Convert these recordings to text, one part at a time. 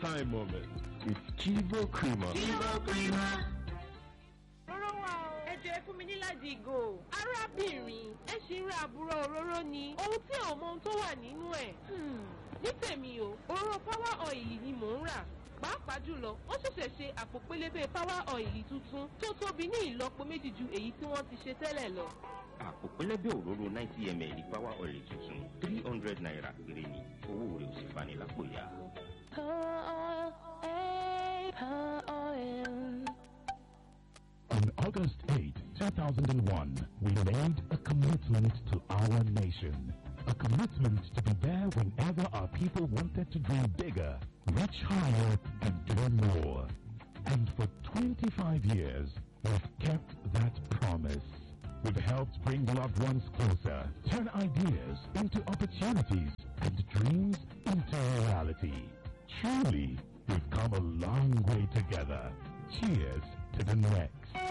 time moment with Chivo Creamer. Róró wa o. Ẹ jẹ́ fún mi ní láti ìgò. Arábìnrin, ẹ ṣì ń ra àbúrò òróró ni. Ohun tí ò mọ ohun tó wà nínú ẹ̀. Hmm, Ní tèmi o, òróró power oil ni mò ń rà. Pàápàá jùlọ, wọ́n ṣẹ̀ṣẹ̀ ṣe àpò pélébé power oil tuntun tó tóbi ní ìlọ́po méjì ju èyí tí wọ́n ti ṣe tẹ́lẹ̀ lọ. àpò pẹlẹbẹ òróró ninety ml power oil tuntun three hundred naira péré ni owó rẹ̀ ò sì fani lápò ya. On August 8, 2001, we made a commitment to our nation. A commitment to be there whenever our people wanted to dream bigger, reach higher, and do more. And for 25 years, we've kept that promise. We've helped bring loved ones closer, turn ideas into opportunities, and dreams into reality. Truly, we've come a long way together. Cheers to the next.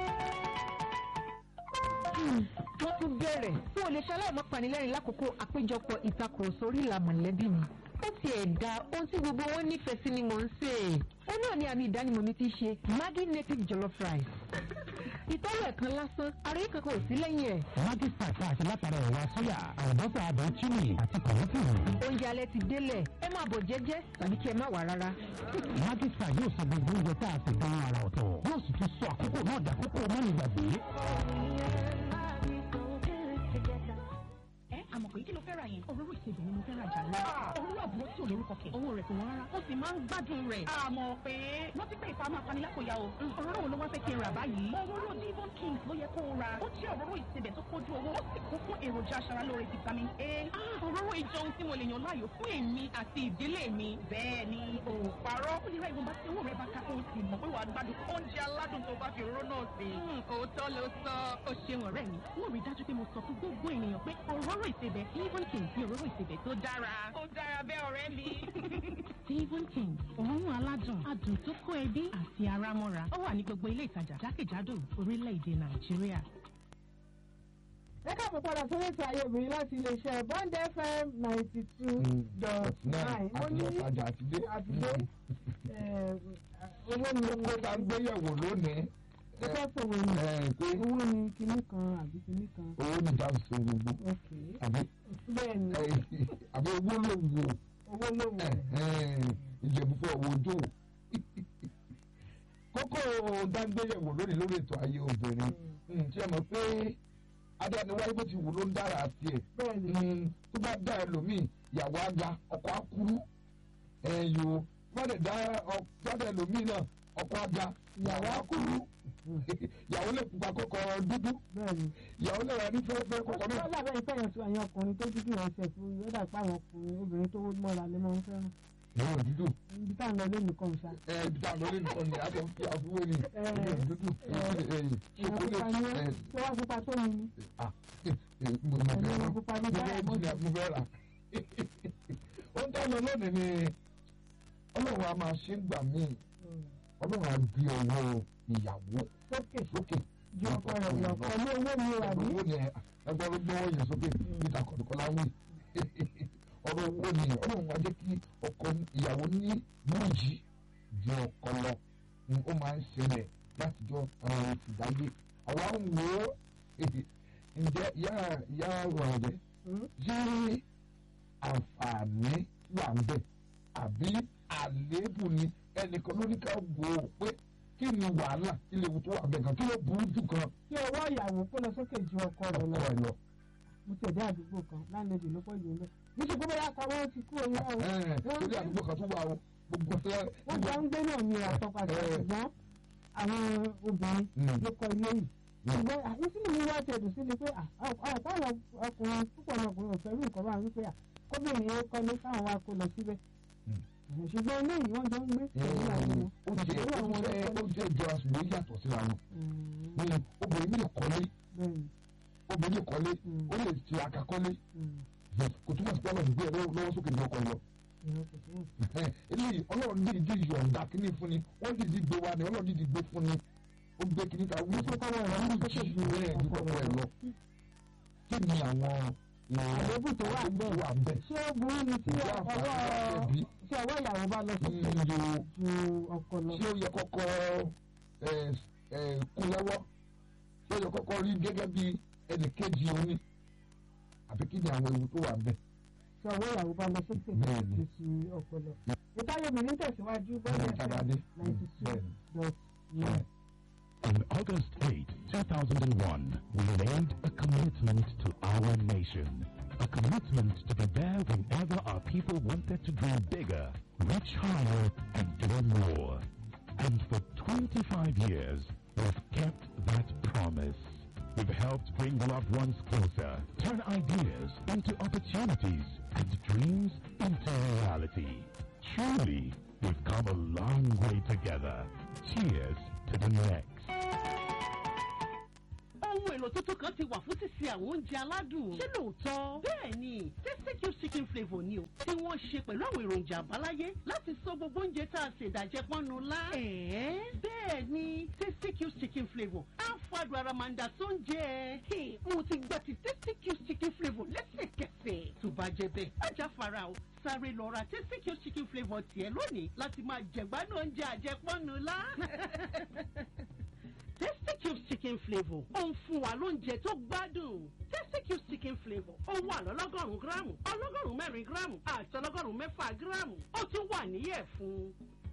wọ́n tún bẹ̀rẹ̀ fún olè ṣaláìmọ́ panilẹ́rìn lákòókò àpéjọpọ̀ ìtakùrọ̀sọ orí ìlà mọ̀lẹ́bí mi. ó ti ẹ̀ da ohun tí gbogbo wọn nífẹ̀ẹ́ sí ni mò ń sè é. ó náà ní àmì ìdánimọ̀ mi ti ṣe maggi native jollof rice. ìtọ́wọ̀ ẹ̀kan lásán ara yìí kankan ò sí lẹ́yìn ẹ̀. Maggi Spice àti látara ẹ̀wà sóyà, àlùbọ́sà àdán chili àti kọ̀ọ̀tùrù. oúnjẹ alẹ́ ti délẹ̀ ẹ máa bọ̀ jẹ́jẹ́ tàbí kí ẹ má wà rárá. Maggi Spice yóò sọ gbogbo oúnjẹ tá a sì gan ara ọ̀tọ̀. Yóò sì tún sọ àkókò náà dàkókò mọ́nìgbàgbé. ẹ àmọ̀ pé kí ló fẹ́ ra yẹn òróró ìsebẹ̀ ni mo fẹ́ ra jàre. òróró àbúrò tí ò lórúkọ kẹ̀. owó rẹ̀ kò wọ́n rárá ó sì máa ń gbádùn rẹ̀. àmọ̀ pé wọ́n ti pé ìfà máa pani lákòóyá o. òróró wo ló wá fẹ́ kí n rà báyìí. òróró Devon Kings ló yẹ kó o ra. ó jẹ́ òróró ìsebẹ̀ tó kójú owó ó sì kún fún èròjà aṣaralóore vitamin A. Ah, òróró ìjọ ohun tí mo lè yàn láàyò fún èmi àti ìdílé mi. bẹ́ẹ̀ ni o ò parọ́. ó lè ra ìwọ̀nba tí owó rẹ̀ bá ká kó o sì mọ̀ pé wàá gbádùn oúnjẹ aládùn tó bá fi òróró náà sí. òótọ́ ló sọ ó ṣeun ọ̀rẹ́ mi. wọ́n rí dájú pé mo sọ fún gbogbo ènìyàn pé òróró ìsebẹ̀ Devon Kings ní òróró ìsebẹ̀ tó dára. ó dára bẹ́ẹ̀ ọ̀rẹ́ mi. Devon Kings òórùn aládùn adùn tó kó ẹbí àti ara mọ́ra ó wà ní gbogbo ilé ìtajà jákèjádò orílẹ̀-èdè Nàìjíríà. ẹ káàbọ̀ padà sórí ètò ayé obìnrin láti iléeṣẹ́ bond fm ninety two dot nine mo ní àtidé owó ni owó tá a gbéyẹ̀wò lónìí mo fẹ́ fòwò ni ẹ̀, pé owó ni kinní kan àbí kinní kan owó ní ìjà ṣe gbogbo ok àbí bẹ́ẹ̀ ni ẹ̀, àbí owó ló wò owó ló wù ìjẹ̀bùfọ̀ owó ojú kókó dáńgbéyẹ̀wò lónìí lórí ètò ayé obìnrin Mm, tí ẹ mọ̀ pé adániwáyé bó ti wù ló ń dára tiẹ̀ bẹ́ẹ̀ ni Mm, tó bá dá ẹlòmíì ìyàwó aga ọkọ akúrú ẹyọ bá dẹ̀ dá ọ- bá dá ẹlòmíì náà ọkọ aga ìyàwó akúrú ìyàwó lè pupa kọkọ dúdú bẹ́ẹ̀ ni. ìyàwó lè wà ní fẹ́ẹ́fẹ́ kọkọ náà. ó dàbẹ̀ ìfẹ́yàn tí àyàn ọkùnrin tó dúdú yẹn ṣẹ̀ fún yóò dà pé àwọn ọkùnrin obìnrin tó mọ́ra ni máa ń fẹ́ràn ìyàwó dúdú ibi tá à ń lọ lé nìkan ṣá. ẹ ibi tá a lọ lé nìkan ni a jọ fi àfiwé ni ìyàwó dúdú èèyàn pupa ni ṣokolé ó tó wá pupa tó mi ni mo fẹ́ ẹni rà wọn pupa ní mo báyà fẹ́ mọ́ jìnnà mo fẹ́ rà. ó ń tọ́ lọ lónìí ni ọlọ́run a máa ṣe ń gbà míì ọlọ́run á gbé ọwọ́ ìyàwó sókè sókè ju ọkọ rẹ̀ lọ pẹ̀lú owó mi wà ní. owó ni ẹgbẹ́ ló gbọ́wọ́ yẹn sókè níta kọ̀dùkọ́lá wí ọ̀rọ̀ owó ni ọlọ́run wá jẹ́ kí ọkọ ìyàwó ní méjì ju ọkọ lọ ni ó máa ń ṣẹlẹ̀ látijọ́ àwọn ìfìdáyé àwa ń wò ó ǹjẹ́ ìyá ìyá ọ̀rẹ́ ṣé àǹfààní wà ń bẹ̀ àbí àléébù ni ẹnìkan ló ní ká wò ó pé kí ni wàhálà kí lè wù tó wà bẹ̀ kan kí ló burú jù kan kí ọwọ́ ìyàwó kó lọ sókè ju ọkọ rẹ̀ ọkọ lọ. ẹ̀ lọ. mo tẹ̀lé àdúgbò kan láńlẹ́dì ló pọ̀ jù ń bẹ̀. níṣẹ́ pé bóyá kan wọ́n ti kú oyún náà o. Ẹ̀, torí àdúgbò kan tó wà o gbogbo ẹ wọ́n jọ ń gbé náà ní àtọ́padà Ẹ̀. ṣùgbọ́n àwọn obìnrin Mm. ló kọ ilé yìí. ṣùgbọ́n àyíṣínú mi wá tẹ̀dù sí ni pé àtàwọn ọkùnrin púpọ̀ náà ọkùnrin ò fẹ́ rí nǹkan bá wípé à kóbìnrin ó kọ́lé káwọn wá kó lọ síbẹ̀. ṣùgbọ́n ilé yìí wọ́n jọ ń gbé pẹ̀lú àwọn ó jẹ pẹ̀lú ó àwọn jẹ ó ọlọ́kọ́lé. jẹ ìjọra ṣùgbọ́n ó yàtọ̀ síra wọn Mm, ní obìnrin mi lè kọ́lé bẹ́ẹ̀ni, obìnrin lè kọ́lé Mm. ó lè ṣe akakọ́lé mm, kò túmọ̀ sí pé ọlọ́run gbé ẹ lọ́wọ́ lọ́wọ́ sókè ní ọkọ lọ. ìyẹn kò sí wọn. Ẹ̀, eléyìí ọlọ́run ní ìdí yọ̀ǹda kínní fún ni wọ́n ní ìdí gbé wa ni ọlọ́run ní ìdí gbé fún ni ó gbé kínní ká wí Ó kọ́kọ́ wọ̀ ẹ̀ lọ́wọ́ sókè ju bẹ́ẹ̀ ju ọkọ ọkọ rẹ̀ ẹ̀ lọ. kí ni àwọn àléébù tó wà ń bẹ̀ wà ń bẹ̀. ṣé ó burú ni tí Ìjọ ọwọ́ àǹfààní láti ẹbí. tí ọwọ́ ìyàwó bá lọ sókè Iyo ju ọkọ lọ. ṣé ó yẹ kọ́kọ́ ẹ, ẹ, kún lọ́wọ́ ṣé ó yẹ kọ́kọ́ rí gẹ́gẹ́ bí ẹnì kejì oní àbí kí ni àwọn ewu tó wà ń bẹ̀. tí ọwọ́ ìyàwó bá lọ sókè Bẹ́ẹ̀ni. ju ti ọkọ lọ. ìtayọ̀mìnì tẹ̀síwájú bọ́ọ̀lù Bẹ́ẹ̀ni, Tadade. ninety two Bẹ́ẹ̀ni. dot nine. On August 8, 2001, we made a commitment to our nation. A commitment to be there whenever our people wanted to dream bigger, reach higher, and do more. And for 25 years, we've kept that promise. We've helped bring loved ones closer, turn ideas into opportunities, and dreams into reality. Truly, we've come a long way together. Cheers to the next. ohun èlò tuntun kan ti wà fún sísè àwọn oúnjẹ aládùn. ṣé lóòótọ́? bẹ́ẹ̀ ni tẹ́síkì chicken flavour ni o tí wọ́n ṣe pẹ̀lú àwọn èròjà àbáláyé láti sọ gbogbo oúnjẹ tá a ṣe ìdàjẹ́ pọ́nnu lá. ẹ̀ẹ́ bẹ́ẹ̀ ni tẹ́síkì chicken flavour á fàdùn ara máa ń da tó ń jẹ. Hey, mo ti gba ti tẹ́síkì chicken flavour lẹ́sẹ̀kẹsẹ̀. tó bá jẹ bẹ́ẹ̀ ajá fara o sáré lọ ra tẹ́síkì chicken flavour tiẹ̀ lónìí láti máa jẹ̀gbádùn oúnjẹ àjẹpọ́nnu lá. Tasty Cubes chicken flavour ó ń fún wa lóúnjẹ tó gbádùn. Tasty Cubes chicken flavour ó wà lọ́lọ́gọ́rùn-ún gíráàmù ọlọ́gọ́rùn-ún mẹ́rin gíráàmù àti ọlọ́gọ́rùn-ún mẹ́fà gíráàmù ó tún wà níyẹ̀ fún.